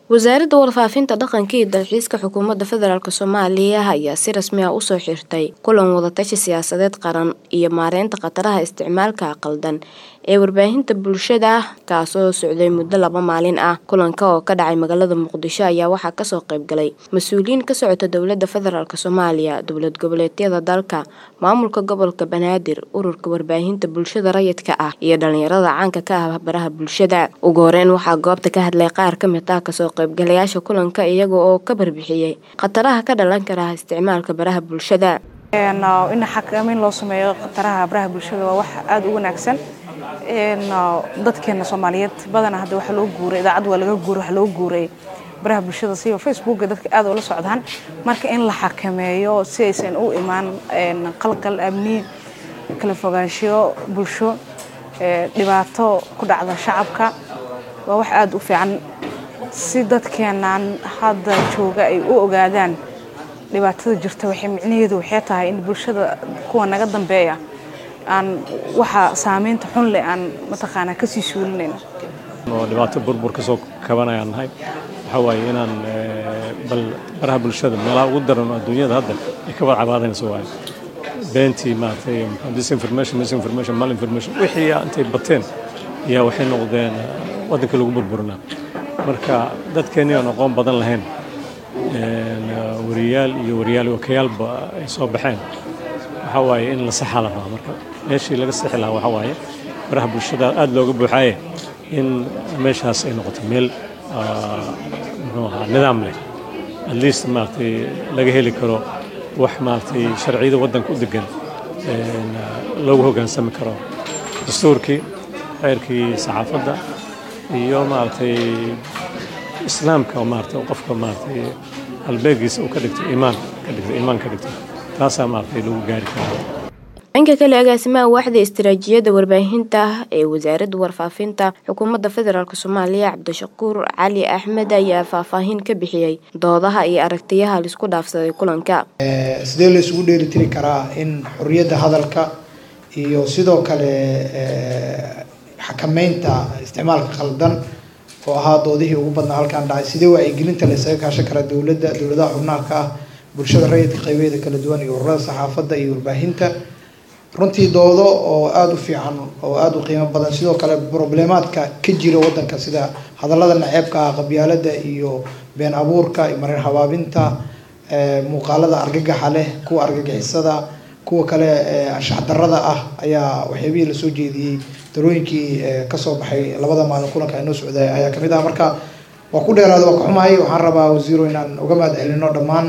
wasaaradda warfaafinta dhaqanka iyo dalxiiska xukuumadda federaalk soomaaliya ayaa si rasmi ah usoo xirtay kulan wadatashi siyaasadeed qaran iyo maareynta khataraha isticmaalka qaldan ee warbaahinta bulshada kaasoo socday muddo laba maalin ah kulanka oo ka dhacay magaalada muqdisho ayaa waxaa kasoo qaybgalay mas-uuliyiin ka socota dowladda federaalk soomaaliya dowlad goboleedyada dalka maamulka gobolka banaadir ururka warbaahinta bulshada rayidka ah iyo dhalinyarada caanka ka ah baraha bulshada ugu horeyn waxaa goobta ka hadlay qaar kamid ah kasoo qaybgalayaasha kulanka iyaga oo ka barbixiyey khataraha ka dhalan kara isticmaalka baraha bulshada in xakameyn loo sameeyo khataraha baraha bulshada waa wax aada u wanaagsan dadkeena soomaaliyeed badana hadda waxaa loo guuray idaacad waa laga guuray waxaa loo guuray baraha bulshada siba facebooka dadka aad ula socdaan marka in la xakameeyo si aysan u imaan qalqal amni kala fogaanshiyo bulsho dhibaato ku dhacda shacabka waa wax aada u fiican si dadkeenan hadda jooga ay u ogaadaan dhibaatada jirta waxay micnaheedu waxay tahay in bulshada kuwa naga dambeeya aan waxa saameynta xun leh aan mataqaanaa kasii suulinayno oo dhibaato burbur kasoo kabanayaan nahay waxaa waaye inaan bal baraha bulshada meelaha ugu daran oo adduunyada hadda ay ka warcabaadayso waaye beentii maaragtay disinformation misinformation malinformation wixii intay bateen ayaa waxay noqdeen waddanka lagu burburinaa marka dadkeennii aan aqoon badan lahayn wariyaal iyo wariyaal wakayaalba ay soo baxeen waxaa waaye in la saxaa la rabaa marka meeshii laga sixi lahaa waxaa waaye baraha bulshada aada looga buuxaaye in meeshaas ay noqoto meel muxuu ahaa nidaam leh at least maaragtay laga heli karo wax maaragtay sharciyada waddanka u degan loogu hoggaansami karo dastuurkii xeerkii saxaafadda iyo maaragtay islaamka oo maaragtay qofka maaragtay halbeegiisa uu ka dhigto iimaan ka dhigto iimaan ka dhigto taasaa maaragtay lagu gaari karaa dhanka kale agaasimaha waaxda istiraatiijiyadda warbaahinta ee wasaaradda warfaafinta xukuumadda federaalk soomaaliya cabdishakuur cali axmed ayaa faahfaahin ka bixiyey doodaha iyo aragtiyaha laisku dhaafsaday kulanka sidee la isugu dheelitiri karaa in xorriyadda hadalka iyo sidoo kale xakameynta isticmaalka khaldan oo ahaa doodihii ugu badnaa halkaan dhacay sidee wacyigelinta la isaga kaashan karaa dowladda dowladaha xubnaha ka ah bulshada rayidka qaybeeda kala duwan iyo ururada saxaafadda iyo warbaahinta runtii doodo oo aada u fiican oo aada u qiimo badan sidoo kale problemaadka ka jira wadanka sida hadallada naceebka ah qabyaalada iyo been abuurka iyo marin habaabinta muuqaalada argagaxa leh kuwa argagixisada kuwa kale anshax darada ah ayaa waxyaabihii lasoo jeediyey darooyinkii kasoo baxay labada maalin kulanka inoo socday ayaa kamid ah marka waa ku dheeraada waa ka xumahay waxaan rabaa wasiiro inaan uga mahad celino dhammaan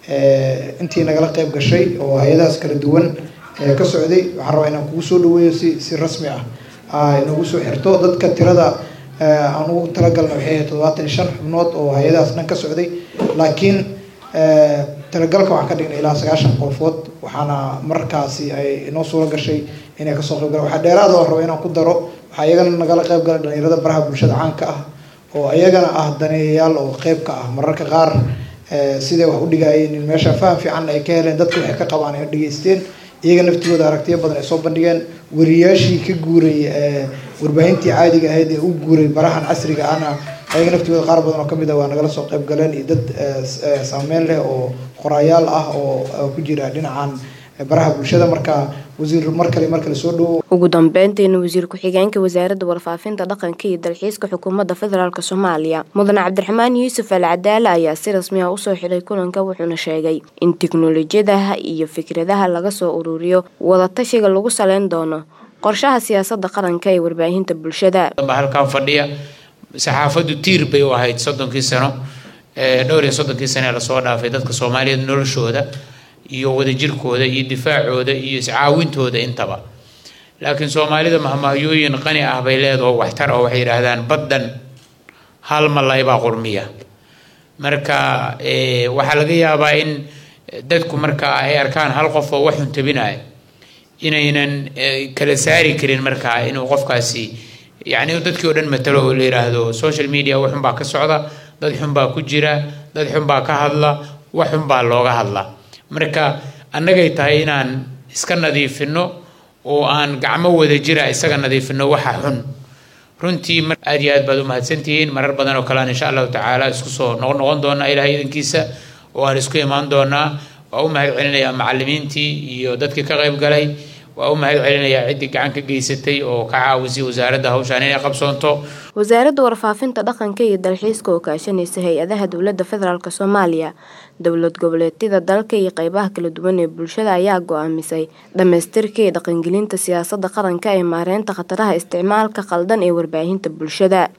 intii nagala qeyb gashay oo hay-adahaas kala duwan ka socday waxaan rabaa inaan kugu soo dhaweeyo si si rasmi ah inagu soo xirto dadka tirada aan ugu talagalna waxay ahayd toddobaatan iyo shan xubnood oo hay-adahaas dhan ka socday laakiin talagalka waxaan ka dhignay ilaa sagaashan qofood waxaana markaasi ay inoo suuro gashay inay kasoo qayb galaan waxaa dheeraada oo raba inaan ku daro waxaa iyagana nagala qayb galay dhalinyarada baraha bulshada caanka ah oo iyagana ah daneeyayaal oo qeyb ka ah mararka qaar siday wax u dhigayeen in meesha faham fiican ay ka heleen dadka waxay ka qabaan ay dhageysteen iyaga naftigooda aragtiyo badan ay soo bandhigeen wariyaashii ka guuray warbaahintii caadiga ahayd ee u guuray barahan casriga ahna ayaga naftigooda qaar badan oo kamid ah waa nagala soo qayb galeen iyo dad saameyn leh oo qoraayaal ah oo ku jira dhinacan baraha bulshada marka wasiir mar kale mar kale soo dhawo ugu dambeyntiina wasiir ku-xigeenka wasaaradda warfaafinta dhaqanka iyo dalxiiska xukuumadda federaalk soomaaliya mudane cabdiraxmaan yuusuf al cadaale ayaa si rasmi ah usoo xidhay kulanka wuxuuna sheegay in tiknolojiyadaha iyo fikradaha laga soo ururiyo wadatashiga lagu saleyn doono qorshaha siyaasadda qaranka ee warbaahinta bulshada halkan fadhiya saxaafaddu tiir bay u ahayd soddonkii sano dhowr iyo soddonkii sano ee lasoo dhaafay dadka soomaaliyeed noloshooda iyo wadajirkooda iyo difaacooda iyo iscaawintooda intaba laakiin soomaalida mahmahyooyin qani ah bay leedaho waxtar oo waxay yidhaahdaan baddan hal malay baa qurmiya marka waxaa laga yaabaa in dadku marka ay arkaan hal qof oo waxun tabinaya inaynan kala saari karin markaa inuu qofkaasi yacni dadkii oo dhan matalo oo la yidhaahdo social media waxun baa ka socda dad xun baa ku jira dad xun baa ka hadla wax xun baa looga hadla marka annagay tahay inaan iska nadiifino oo aan gacmo wada jira isaga nadiifino waxa xun runtii aad iyo aad baad u mahadsantihiin marar badan oo kalean insha allahu tacaala isku soo noqon noqon doonaa ilahay idankiisa oo aan isku imaan doonaa waa u mahad celinayaa macalimiintii iyo dadkii ka qayb galay waa u mahad celinayaa ciddii gacan ka geysatay oo ka caawisay wasaaradda hawshaan inay qabsoonto wasaaradda warfaafinta dhaqanka iyo dalxiiska oo kaashanaysa hay-adaha dowladda federaalk soomaaliya dowlad goboleedyada dalka iyo qeybaha kala duwan ee bulshada ayaa go-aamisay dhamaystirka iyo dhaqangelinta siyaasadda qaranka ee maareynta khataraha isticmaalka qaldan ee warbaahinta bulshada